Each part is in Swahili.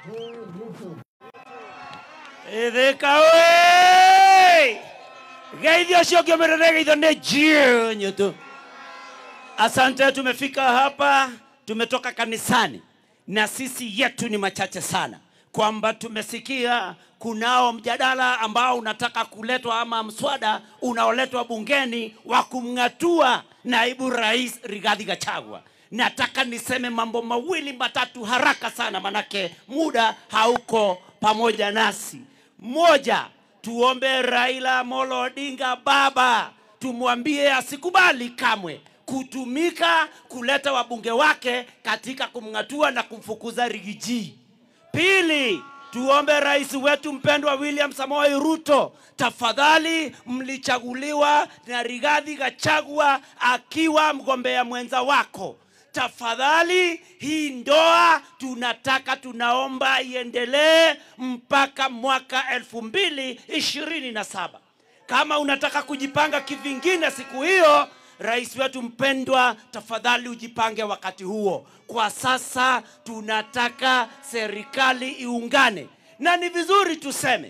ithika we geithio ũcio ũngĩ ũmĩrĩre geitho nĩ jienyu tu asante tumefika hapa tumetoka kanisani na sisi yetu ni machache sana kwamba tumesikia kunao mjadala ambao unataka kuletwa ama mswada unaoletwa bungeni wa kumng'atua naibu rais Rigathi Gachagua. Nataka niseme mambo mawili matatu haraka sana, manake muda hauko pamoja nasi. Moja, tuombe Raila Amolo Odinga baba, tumwambie asikubali kamwe kutumika kuleta wabunge wake katika kumng'atua na kumfukuza Rigiji. Pili, tuombe rais wetu mpendwa William Samoei Ruto, tafadhali, mlichaguliwa na Rigathi Gachagua akiwa mgombea mwenza wako. Tafadhali, hii ndoa tunataka, tunaomba iendelee mpaka mwaka elfu mbili ishirini na saba. Kama unataka kujipanga kivingine siku hiyo, rais wetu mpendwa, tafadhali ujipange wakati huo. Kwa sasa tunataka serikali iungane, na ni vizuri tuseme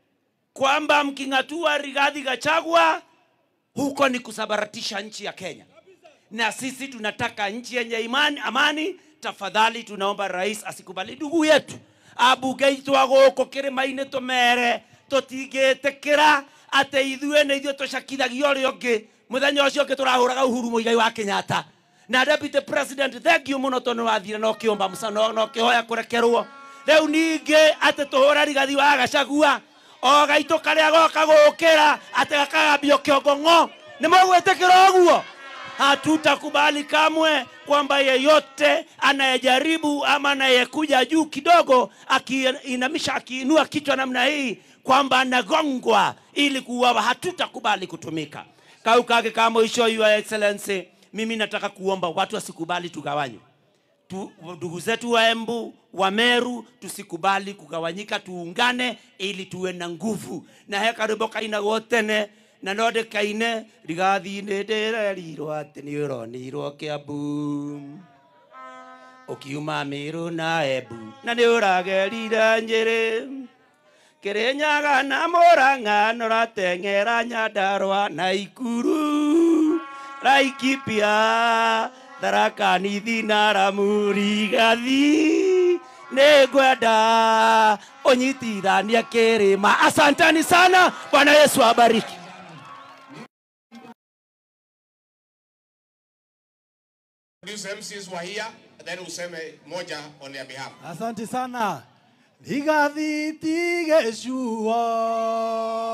kwamba mking'atua Rigathi Gachagua, huko ni kusabaratisha nchi ya Kenya, na sisi tunataka nchi yenye imani, amani. Tafadhali tunaomba rais asikubali ndugu yetu abugeitwa gũkũ kĩrĩma-inĩ tũmere tũtingĩtĩkĩra atĩ ithuĩ nĩ ithuĩ tũcakithagia ũrĩa ũngĩ mũthenya ũcio ũngĩ tũrahũraga Uhuru Muigai wa Kenyatta na deputy president thengiũ mũno tondũ wathire no kĩũmba mũca no no kĩhoya kũrekerwo rĩu ningĩ atĩ tũhũra Rigathi wa Gachagua o gaitũ karĩa goka gũkĩra atĩ gakagambio kĩongo ng'o nĩ mũgwĩtĩkĩra ũguo hatutakubali kamwe kwamba yeyote anayejaribu ama anayekuja juu kidogo akiinamisha akiinua kichwa namna hii kwamba anagongwa ili kuuawa, hatutakubali kutumika. Kau kake ka mwisho, Your Excellency, mimi nataka kuomba watu wasikubali tugawanywe tu, ndugu zetu wa Embu wa Meru tusikubali kugawanyika, tuungane ili tuwe na nguvu na he karimbo kainagwo tene na no ndĩkaine rigathi-inĩ ndĩrerirwo atĩ nĩ ũronirwo kĩambu ũkiuma Meru na Embu na nĩ ũragerire Njĩrĩ Kĩrĩnyaga na Mũrang'a nũrateng'era Nyandarũa na Ikuru Laikipia Tharaka Nithi na Lamu Rigathi nĩ ngwenda ũnyitithanie kĩrĩma. Asanteni sana, Bwana Yesu abariki. These MCs were here, then useme moja on their behalf. Asante sana. Rigathi Tigeshua.